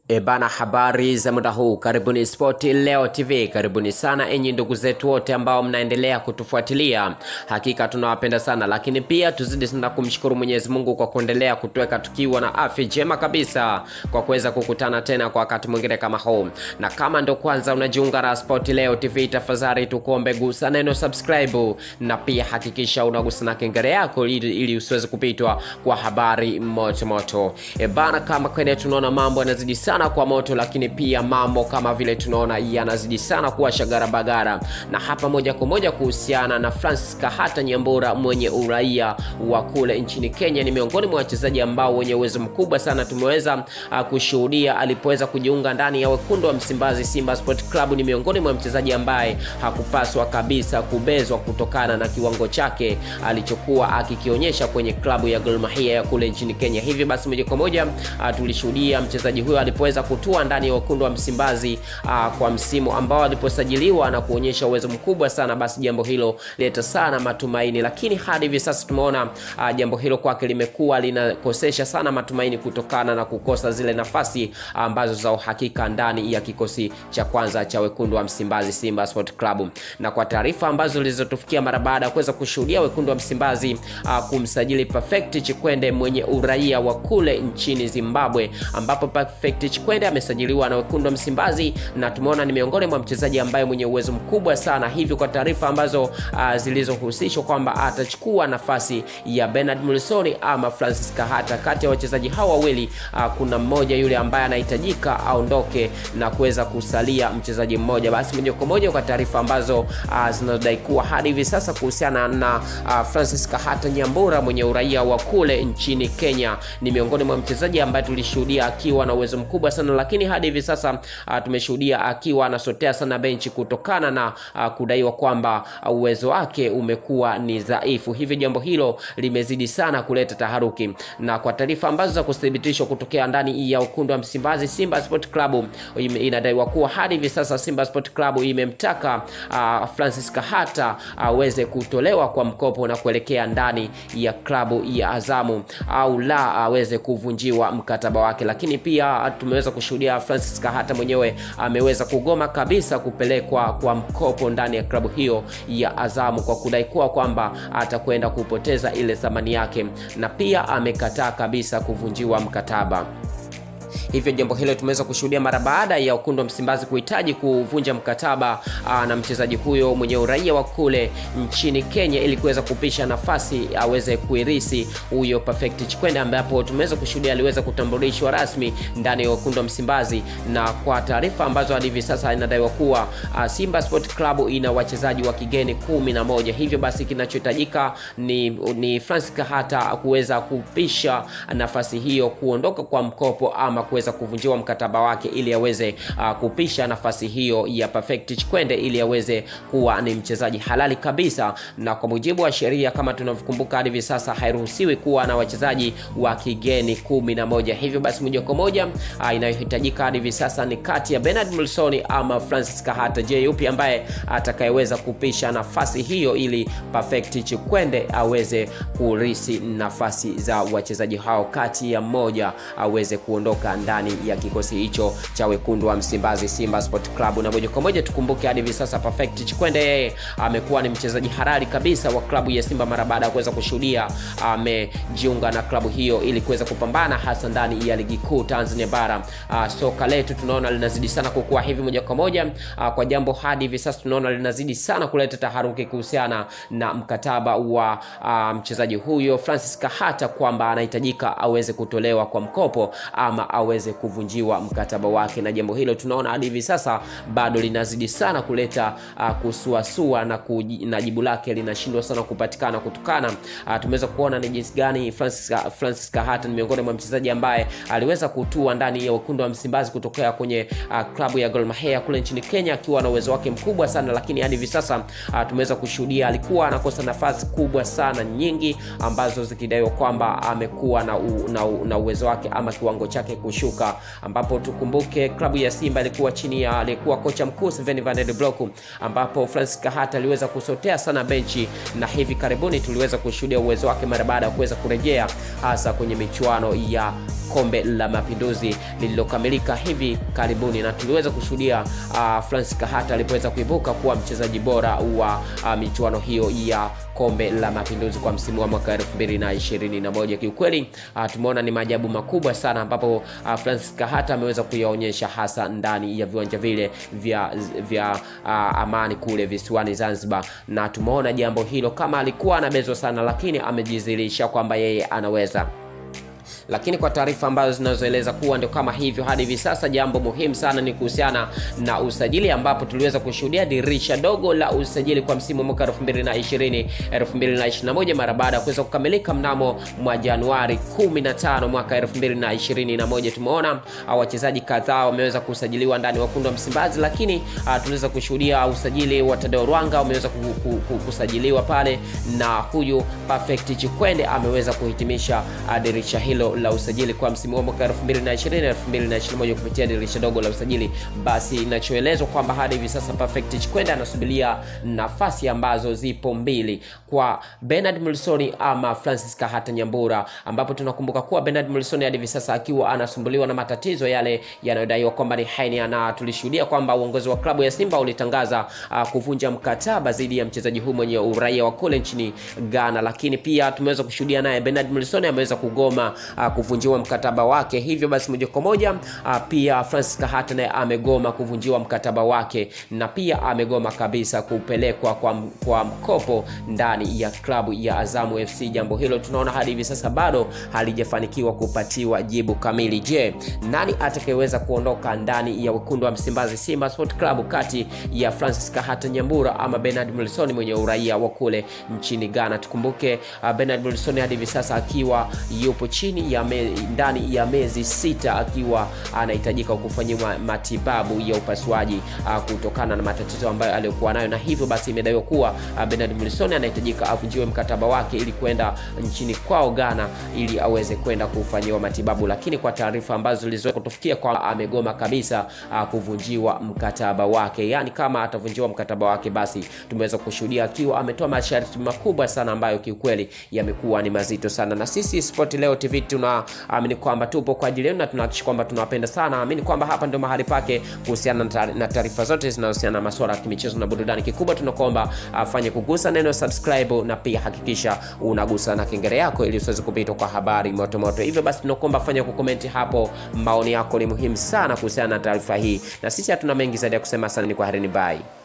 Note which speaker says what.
Speaker 1: E bana, habari za muda huu, karibuni Spoti Leo TV, karibuni sana enyi ndugu zetu wote ambao mnaendelea kutufuatilia. Hakika tunawapenda sana, lakini pia tuzidi sana kumshukuru Mwenyezi Mungu kwa kuendelea kutuweka tukiwa na afya njema kabisa, kwa kuweza kukutana tena kwa wakati mwingine kama huu. Na kama ndo kwanza unajiunga na Spoti Leo TV, tafadhali tukuombe gusa neno subscribe, na pia hakikisha unagusa na kengele yako ili, ili usiweze kupitwa kwa habari moto moto. E bana, kama kweli tunaona mambo yanazidi sana kwa moto, lakini pia mambo kama vile tunaona yanazidi sana kuwa shagara bagara, na hapa moja kwa moja kuhusiana na Francis Kahata Nyambura mwenye uraia wa kule nchini Kenya, ni miongoni mwa wachezaji ambao wenye uwezo mkubwa sana tumeweza uh, kushuhudia alipoweza kujiunga ndani ya wekundu wa Msimbazi Simba Sport Club. Ni miongoni mwa mchezaji ambaye hakupaswa kabisa kubezwa kutokana na kiwango chake alichokuwa akikionyesha kwenye klabu ya Gor Mahia ya kule nchini Kenya. Hivyo basi moja kwa moja uh, tulishuhudia mchezaji huyo alipoweza kutua ndani ya wekundu wa Msimbazi uh, kwa msimu ambao aliposajiliwa na kuonyesha uwezo mkubwa sana, basi jambo hilo leta sana matumaini, lakini hadi hivi sasa tumeona uh, jambo hilo kwake limekuwa linakosesha sana matumaini kutokana na kukosa zile nafasi ambazo za uhakika ndani ya kikosi cha kwanza cha wekundu wa Msimbazi Simba Sport Club. Na kwa taarifa ambazo zilizotufikia mara baada ya kuweza kushuhudia wekundu wa Msimbazi uh, kumsajili Perfect Chikwende mwenye uraia wa kule nchini Zimbabwe, ambapo Perfect Chikwende amesajiliwa na wekundu wa Msimbazi na tumeona ni miongoni mwa mchezaji ambaye mwenye uwezo mkubwa sana. Hivyo kwa taarifa ambazo uh, zilizohusishwa kwamba atachukua nafasi ya Bernard Mulisoni ama Francis Kahata. Kati ya wachezaji hawa wawili uh, kuna mmoja yule ambaye anahitajika aondoke na kuweza kusalia mchezaji mmoja. Basi moja kwa moja kwa taarifa ambazo uh, zinadai kuwa hadi hivi sasa kuhusiana na uh, Francis Kahata Nyambura mwenye uraia wa kule nchini Kenya, ni miongoni mwa mchezaji ambaye tulishuhudia akiwa na uwezo mkubwa sana, lakini hadi hivi sasa uh, tumeshuhudia akiwa anasotea sana benchi kutokana na uh, kudaiwa kwamba uh, uwezo wake umekuwa ni dhaifu. Hivyo jambo hilo limezidi sana kuleta taharuki, na kwa taarifa ambazo za kuthibitishwa kutokea ndani ya ukundu wa Msimbazi Simba Sport Club, inadaiwa kuwa hadi hivi sasa Simba Sport Club imemtaka uh, Francis Kahata aweze uh, kutolewa kwa mkopo na kuelekea ndani ya klabu ya Azamu au la aweze kuvunjiwa mkataba wake, lakini pia tumeweza kushuhudia Francis Kahata mwenyewe ameweza kugoma kabisa kupelekwa kwa mkopo ndani ya klabu hiyo ya Azamu kwa kudai kuwa kwamba atakwenda kupoteza ile thamani yake, na pia amekataa kabisa kuvunjiwa mkataba. Hivyo jambo hilo tumeweza kushuhudia mara baada ya wekundu wa Msimbazi kuhitaji kuvunja mkataba aa, na mchezaji huyo mwenye uraia wa kule nchini Kenya ili kuweza kupisha nafasi aweze kuirisi huyo Perfect Chikwende, ambapo tumeweza kushuhudia aliweza kutambulishwa rasmi ndani ya wekundu wa Msimbazi, na kwa taarifa ambazo hadi hivi sasa inadaiwa kuwa aa, Simba Sport Club ina wachezaji wa kigeni kumi na moja. Hivyo basi kinachohitajika ni, ni Francis Kahata kuweza kupisha nafasi hiyo, kuondoka kwa mkopo ama kuweza kuvunjiwa mkataba wake ili aweze uh, kupisha nafasi hiyo ya Perfect Chikwende ili aweze kuwa ni mchezaji halali kabisa, na kwa mujibu wa sheria kama tunavyokumbuka hadi hivi sasa hairuhusiwi kuwa na wachezaji wa kigeni kumi na moja. Hivyo basi moja kwa moja uh, inayohitajika hadi hivi sasa ni kati ya Bernard Mulsoni ama Francis Kahata. Je, yupi ambaye atakayeweza kupisha nafasi hiyo ili Perfect Chikwende aweze kurisi nafasi za wachezaji hao, kati ya mmoja aweze kuondoka ndani ya kikosi hicho cha wekundu wa Msimbazi Simba Sport Club. Na moja kwa moja tukumbuke hadi hivi sasa Perfect Chikwende yeye amekuwa ni mchezaji halali kabisa wa klabu ya Simba mara baada ya kuweza kushuhudia amejiunga na klabu hiyo ili kuweza kupambana hasa ndani ya ligi kuu Tanzania bara. Uh, soka letu tunaona linazidi sana kukua hivi moja kwa moja uh, kwa jambo hadi hivi sasa tunaona linazidi sana kuleta taharuki kuhusiana na mkataba wa uh, mchezaji huyo Francis Kahata kwamba anahitajika aweze kutolewa kwa mkopo ama aweze kuvunjiwa mkataba wake, na jambo hilo tunaona hadi hivi sasa bado linazidi sana kuleta uh, kusuasua na, kuji, na jibu lake linashindwa sana kupatikana kutokana uh, tumeweza kuona ni jinsi gani Francis, Francis Kahata ni miongoni mwa mchezaji ambaye aliweza kutua ndani ya wekundu wa Msimbazi kutokea kwenye uh, klabu ya Gor Mahia kule nchini Kenya akiwa na uwezo wake mkubwa sana, lakini hadi hivi sasa uh, tumeweza kushuhudia alikuwa anakosa nafasi kubwa sana nyingi ambazo zikidaiwa kwamba amekuwa na, u, na, u, na uwezo wake ama kiwango chake kushuka, ambapo tukumbuke klabu ya Simba ilikuwa chini ya aliyekuwa kocha mkuu Sven van der Blok, ambapo Francis Kahata aliweza kusotea sana benchi, na hivi karibuni tuliweza kushuhudia uwezo wake mara baada ya kuweza kurejea hasa kwenye michuano ya kombe la mapinduzi lililokamilika hivi karibuni, na tuliweza kushuhudia uh, Francis Kahata alipoweza kuibuka kuwa mchezaji bora wa uh, michuano hiyo ya kombe la mapinduzi kwa msimu wa mwaka 2021. Kiukweli uh, tumeona ni maajabu makubwa sana ambapo uh, Francis Kahata ameweza kuyaonyesha hasa ndani ya viwanja vile vya, vya uh, Amani kule visiwani Zanzibar, na tumeona jambo hilo kama alikuwa anabezwa sana, lakini amejizilisha kwamba yeye anaweza lakini kwa taarifa ambazo zinazoeleza kuwa ndio kama hivyo hadi hivi sasa, jambo muhimu sana ni kuhusiana na usajili, ambapo tuliweza kushuhudia dirisha dogo la usajili kwa msimu wa mwaka 2020 2021 mara baada ya kuweza kukamilika mnamo mwa Januari 15 mwaka 2021. Tumeona wachezaji kadhaa wameweza kusajiliwa ndani wekundu wa Msimbazi, lakini uh, tuliweza kushuhudia usajili wa Tadeo Rwanga umeweza kusajiliwa pale na huyu Perfect Chikwende ameweza kuhitimisha uh, dirisha hilo la usajili kwa msimu wa mwaka 2020 2021 kupitia dirisha dogo la usajili. Basi inachoelezwa kwamba hadi hivi sasa Perfect Chikwenda anasubiria nafasi ambazo zipo mbili kwa Bernard Mlisoni ama Francis Kahata Nyambura, ambapo tunakumbuka kuwa Bernard Mlisoni hadi hivi sasa akiwa anasumbuliwa na matatizo yale yanayodaiwa kwamba ni hernia, na tulishuhudia kwamba uongozi wa klabu ya Simba ulitangaza uh, kuvunja mkataba dhidi ya mchezaji huyu mwenye uraia wa kule nchini Ghana, lakini pia tumeweza kushuhudia naye Bernard Mlisoni ameweza kugoma uh, kuvunjiwa mkataba wake. Hivyo basi moja kwa moja uh, pia Francis Kahata naye amegoma kuvunjiwa mkataba wake na pia amegoma kabisa kupelekwa kwa, kwa mkopo ndani ya klabu ya Azamu FC. Jambo hilo tunaona hadi hivi sasa bado halijafanikiwa kupatiwa jibu kamili. Je, nani atakayeweza kuondoka ndani ya wekundu wa Msimbazi Simba Sport Club kati ya Francis Kahata Nyambura ama Bernard Mlisoni mwenye uraia wa kule nchini Ghana? Tukumbuke uh, Bernard Mlisoni hadi hivi sasa akiwa yupo chini ya me, ndani ya mezi sita akiwa anahitajika kufanyiwa matibabu ya upasuaji uh, kutokana na matatizo ambayo aliyokuwa nayo, na hivyo basi imedaiwa kuwa uh, Bernard Mlisoni anahitajika avunjiwe mkataba wake ili kwenda nchini kwao Ghana ili aweze kwenda kufanyiwa matibabu, lakini kwa taarifa ambazo zilizoea kutufikia kwa amegoma kabisa uh, kuvunjiwa mkataba wake. Yani kama atavunjiwa mkataba wake, basi tumeweza kushuhudia akiwa ametoa masharti makubwa sana ambayo kiukweli yamekuwa ni mazito sana, na sisi Sport Leo TV tunaamini kwamba tupo kwa ajili yenu na tunahakikisha kwamba tunawapenda sana. Amini kwamba hapa ndio mahali pake kuhusiana na taarifa zote zinazohusiana na masuala ya kimichezo na burudani. Kikubwa tunakuomba afanye kugusa neno subscribe na pia hakikisha unagusa na kengele yako ili usiweze kupitwa kwa habari moto moto. Hivyo basi tunakuomba fanya kukomenti hapo, maoni yako ni muhimu sana kuhusiana na taarifa hii, na sisi hatuna mengi zaidi ya kusema. Sana ni kwa herini, bye.